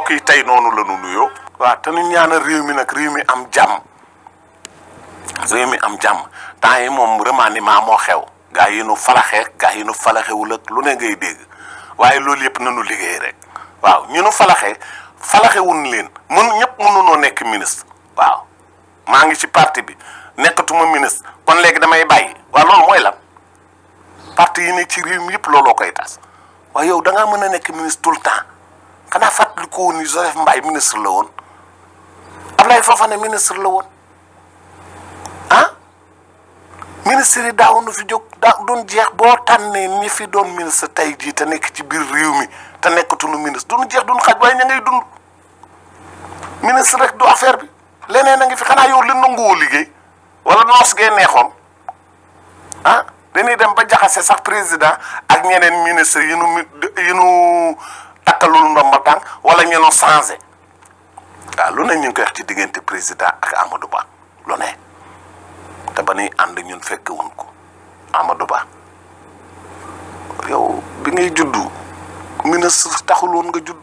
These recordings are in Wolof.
mbokk yi tey noonu la nu nuyoo. waaw te nu ñaanal réew mi nag réew mi am jàmm réew mi am jàmm temps yi moom remaniement moo xew. gaa yi nu falaxee gaa yi nu falaxewul ak lu ne ngay dégg waaye loolu yëpp nanu liggéey rek waaw ñu nu falaxee falaxewun leen mun ñëpp mënunoo nekk ministre waaw maa ngi ci parti bi nekkatuma ministre kon léegi damay bàyyi waaw loolu mooy lan parti yi ne ci réew mi yëpp looloo koy tas waaye yow da ngaa mën a nekk ministre tout le temps xanaa fàttali ko woon ni Joseph Mbaye ministre la woon Ablaye Fofana ministre la woon ah ministre yi daawoon na fi jóg daa doon jeex boo tànnee ñi fi doon ministre tey jii te nekk ci biir réew mi te nekkatuñu ministre duñu jeex duñu xaj waaye ña ngay dund ministre rek du affaire bi leneen a ngi fi xanaa yow li nanguwoo liggéey wala noos gee neexoon ah dañuy dem ba jaxase sax président ak ñeneen ministre yi nu yi nu takkalul ndomba tànk wala ñenu changé waaw lu ne ñu ngi koy wax ci diggante président ak Amadou Ba lu ne te ba nuy ànd ñun fekk wuñ ko Amadou Ba yow bi ngay juddu ministre taxul woon nga judd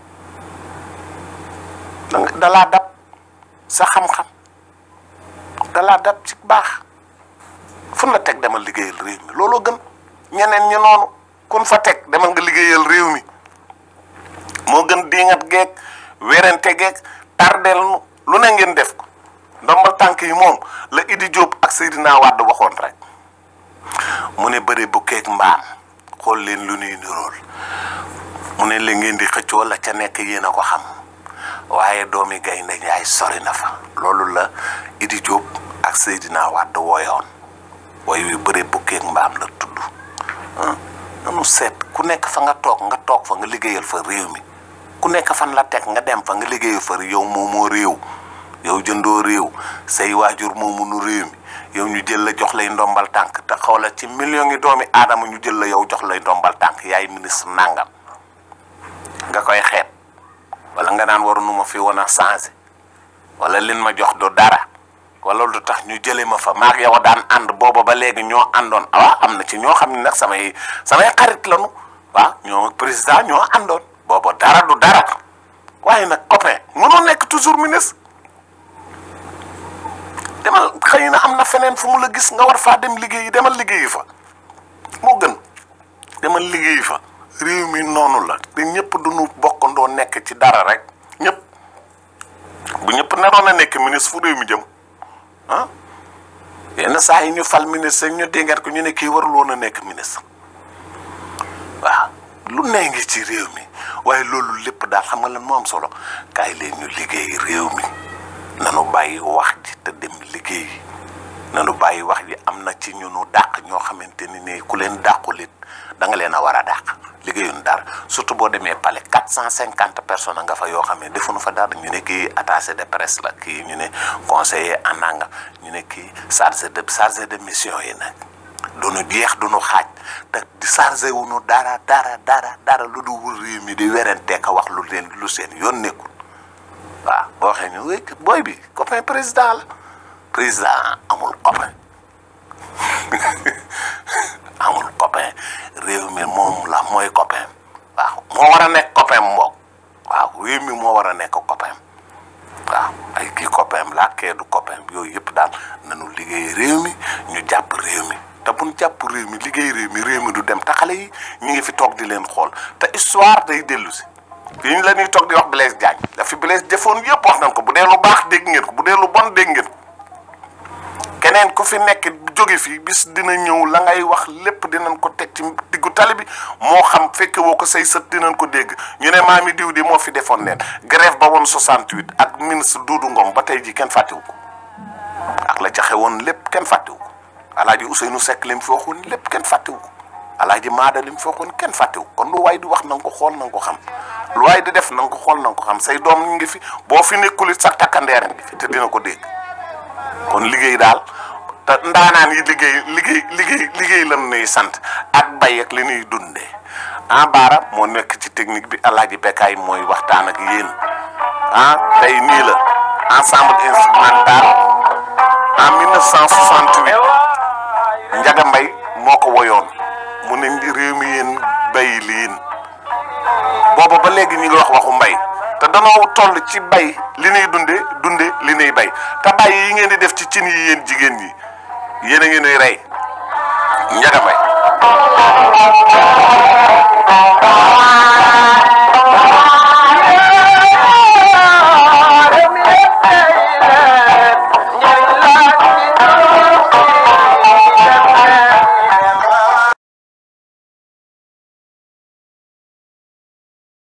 danga dalaa dab sa xam-xam dalaa dab ci baax fun la teg demal liggéeyal réew mi looloo gën ñeneen ñi noonu kun fa teg demal nga liggéeyal réew mi moo gën diingat geeg werante geeg tardel nu lu ne ngeen def ko ndombal tànk yi moom la Idi Diop ak Seydina Wade waxoon rek mu ne bëri bu keeg mbaam xool leen lu nuy nirool mu ne la ngeen di xëccoo la ca nekk yéen a ko xam waaye doomi gaynde Njaay sori na fa loolu la Idi Diop ak Seydina Wade wooyoon way wi bëri bu keeg mbaam la tudd nanu seet ku nekk fa nga toog nga toog fa nga liggéeyal fa réew mi ku nekk fan la teg nga dem fa nga liggéeyal fa yow moomoo réew yow jëndoo réew say waajur moomu nu réew mi yow ñu jël la jox lay ndombal tànk te xawla ci million yi doomi aadama ñu jël la yow jox lay ndombal tànk yaay ministre nangam nga koy xeeb wala nga naan waru nu ma fi woon a changé wala lin ma jox du dara wala lu tax ñu jëlee ma fa maag yow daan ànd booba ba léegi ñoo àndoon waaw am na ci ñoo xam ne nag samay samay xarit lañu waaw ñoo ak président ñoo àndoon booba dara du dara waaye nag copain mënoo nekk toujours ministre demal xëy na am na feneen fu mu la gis nga war faa dem liggéeyi demal liggéeyi fa moo gën demal liggéeyi fa réew mi noonu la te ñëpp duñu bokkandoo nekk ci dara rek ñëpp bu ñëpp naroon a nekk ministre fu réew mi jëm ah yenn saa yi ñu fal ministre ñu déngat ko ñu ne kii warul woon a nekk ministre waaw lu nee ngi ci réew mi waaye loolu lépp daal xam nga lan moo am solo kaay leen ñu liggéey réew mi nanu bàyyi wax ji te dem liggéey nanu bàyyi wax ji am na ci ñu nu dàq ñoo xamante ni ne ku leen dàqulit da nga leen a war a dàq liggéeyun dara surtout boo demee palais quatre cent cinquante personnes nga fa yoo xam ne defuñu fa dara ñu ne kii attaché de presse la kii ñu ne conseiller en nangam ñu ne kii chargé de chargé de mission yi nag duñu jeex duñu xaaj te di chargé wuñu dara dara dara dara lu du wër réew mi di werante ka wax lu leen lu seen yoon nekkul waaw boo waxee ñu wéy booy bi copain président la président amul copain amul copain réew mi moom la mooy copain waaw moo war a nekk copain mboog waaw réew mi moo war a nekk copain waaw ay kii copain la kee du copain yooyu yëpp daal nañu liggéey réew mi ñu jàpp réew mi te buñ jàpp réew mi liggéey réew mi réew mi du dem te xale yi ñu ngi fi toog di leen xool te histoire day dellu si fii ñu la ñuy toog di wax Blaise Diagne dafi Blaise defoon yëpp wax nañ ko bu dee lu baax dégg ngeen ko bu dee lu bon dégg ngeen ko keneen ku fi nekk jóge fii bis dina ñëw la ngay wax lépp dinañ ko teg ci diggu tali bi moo xam fekke woo ko say sët dinañ ko dégg ñu ne maami diw di moo fi defoon neen grève ba woon 68 ak ministre Doudou Ngom ba tey ji kenn fàttewu ko ak la jaxe woon lépp kenn fàttewu ko alaaji Ousseynou Seck li mu fi waxoon lépp kenn fàttewu ko alaaji Maada li mu fi waxoon kenn fàttewu kon lu waay di wax na nga ko xool na nga ko xam lu waay di def na nga ko xool na nga ko xam say doom ñu ngi fi boo fi nekkulit sax takkandeer ngi fi te dina ko dégg kon liggéey daal te ndaanaan yi liggéey liggéey liggéey liggéey lan nuy sant ak bay ak li ñuy dundee ah baara moo nekk ci technique bi alaaji Bekkaay mooy waxtaan ak yéen ah tey nii la ensemble instrumental en 1968 Njaga Mbay moo ko woyoon mu ne réew mi yéen bay liin booba ba léegi ñu ngi wax waxu mbay te danoo toll ci bay li ñuy dunde dunde li ñuy bay te bay yi ngeen di def ci cin yi yéen jigéen ñi yéen a ngi nuy rey njaga mbay